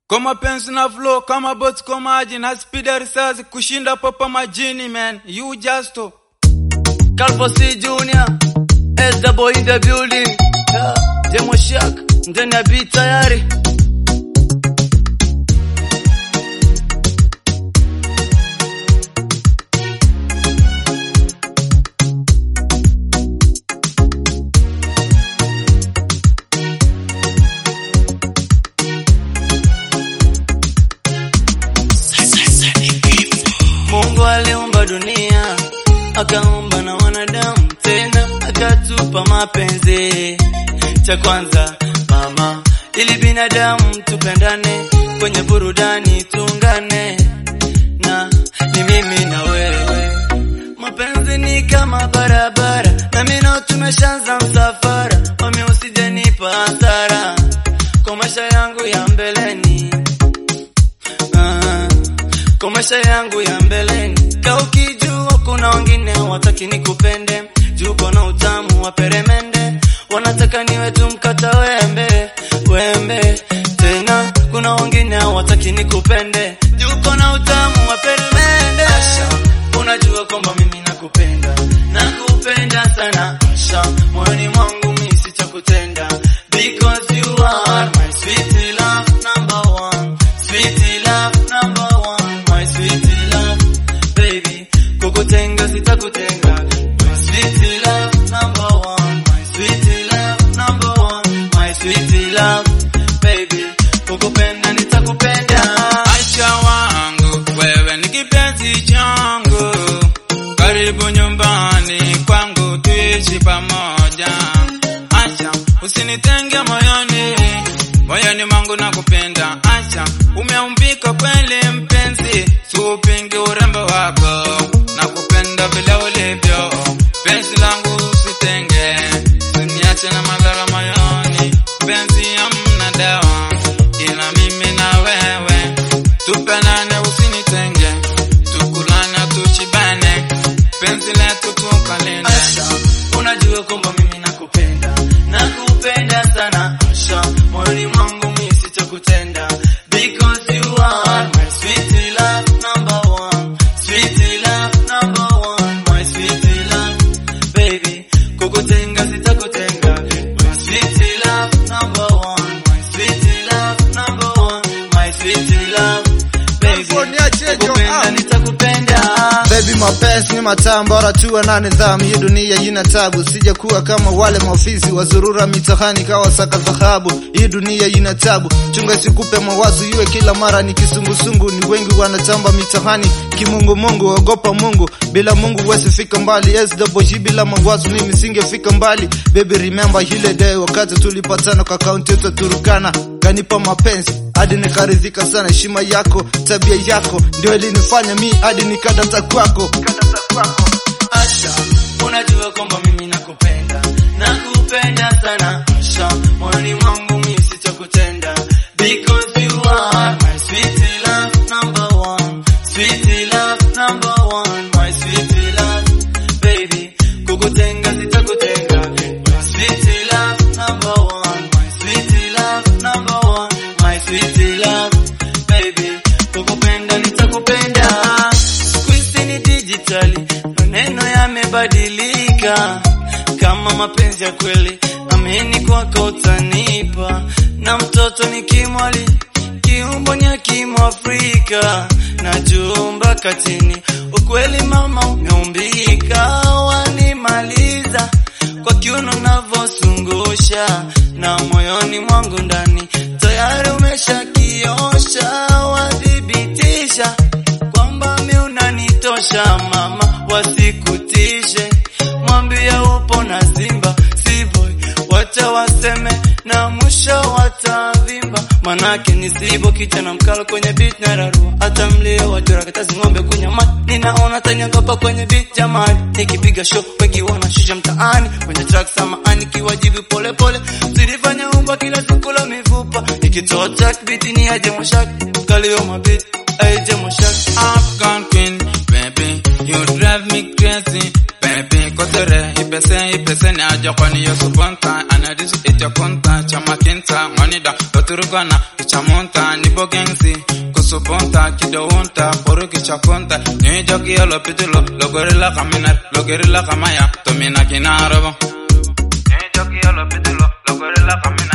Kama pensi na flow, kama boti kwa maji na speed ya risasi kushinda popa majini man. You just to. Calvo C Junior, S double in the building. Yeah. Demo Shack, ndani ya beat tayari. Mungu aliumba dunia, akaumba na wanadamu, tena akatupa mapenzi. Cha kwanza mama, ili binadamu tupendane, kwenye burudani tuungane, na ni mimi na wewe. Mapenzi ni kama barabara, na mimi nao tumeshaanza msafara, wame usijenipa hasara kwa maisha yangu ya mbeleni. Ah, kwa maisha yangu ya mbeleni. Ka ukijua kuna wengine hawataki nikupende, juu na utamu wa peremende, wanataka niwe tu mkata wembe wembe. Tena kuna wengine hawataki nikupende, juu na utamu wa peremende. Asha, unajua kwamba mimi nakupenda, nakupenda sana Asha, moyoni mwangu mimi sitakutenda because you are my sweet love number one, sweet love number one, my sweet love baby, kukutenga sitakutenga, my sweet love number one, my sweet love number one, my sweet love baby, kukupenda nitakupenda. Acha wangu, wewe ni kipenzi changu. Karibu nyumbani kwangu tuishi pamoja. Acha usinitenge moyoni, moyoni mwangu nakupenda. Acha umeumbika kweli mpenzi, siupingi urembo wako, nakupenda vile ulivyo. Penzi langu usitenge, usiniache na madhara moyoni. Penzi hamna dawa, ila mimi na wewe tupenane, usinitenge, tukulane, tushibane, penzi letu tukalinde. Asha, unajua kwamba mimi nakupenda, nakupenda sana Asha, moyoni mwangu mimi sitakutenda because you are my sweet love number one, sweet love number one, my sweet love baby, kukutenga sitakutenga, my sweet love number one, my sweet love number one, my sweet love baby, California, chejo, kukupenda ah. nitakupenda Baby mapenzi ni matamu, bora tuwe na nidhamu. Hii dunia ina tabu, sija kuwa kama wale maofisi wazurura mitahani kawa saka dhahabu. Hii dunia ina tabu, chunga sikupe mawazo iwe kila mara ni kisungusungu. Ni wengi wanatamba mitahani kimungu mungu, ogopa Mungu, bila Mungu wesi fika mbali. SWG bila mawazo mimi singefika mbali. Baby remember ile day wakati tulipatana kwa kaunti yetu ya Turkana, kanipa mapenzi hadi nikaridhika sana. Heshima yako, tabia yako ndio ilinifanya mi hadi nikadata kwako. Asha, unajua kwamba mimi nakupenda, nakupenda sana Asha, moyoni mwangu mimi sitakutenda because you are my sweet love number one, sweet love number one, my sweet love baby, kukutenga sitakutenga, my sweet love number one, my sweet love number one, my sweet love baby, kukupenda nitakupenda. Siku hizi ni digitali, maneno yamebadilika. Kama mapenzi ya kweli, amini kwako utanipa, na mtoto ni kimwali kiumbo nya kimwafrika na jumba katini, ukweli mama umeumbika, wanimaliza kwa kiuno navosungusha, na moyoni mwangu ndani tayari umeshakiosha, wathibitisha kwamba mi unanitosha mama, wasikutishe, mwambie upo na Simba sivyo, wacha waseme na mwisho watavimba, manake ni sibo kicha na mkalo kwenye beat na rarua, hata mlio wajura katazi ng'ombe kunywa maji, ninaona tanyangopa kwenye beat jamani, nikipiga show wengi wanashusha mtaani kwenye track samahani, kiwajibu pole pole, msilifanya umba kila siku la mifupa, ikitoa track beat ni aje moshak kalio mabit aje moshak Afghan queen, baby, you drive me crazy, baby. Kotere, ipese, ipese ni aja kwani yosu bonta, anadisi ite konta, chama kinta, monida, toturugana, ichamonta, ni kibo gengsi kusupunta kidowunta poruki chakunta ni joki yolo pitulo logorila kaminar logorila kamaya tomina kinarobo ni joki yolo pitulo logorila kaminar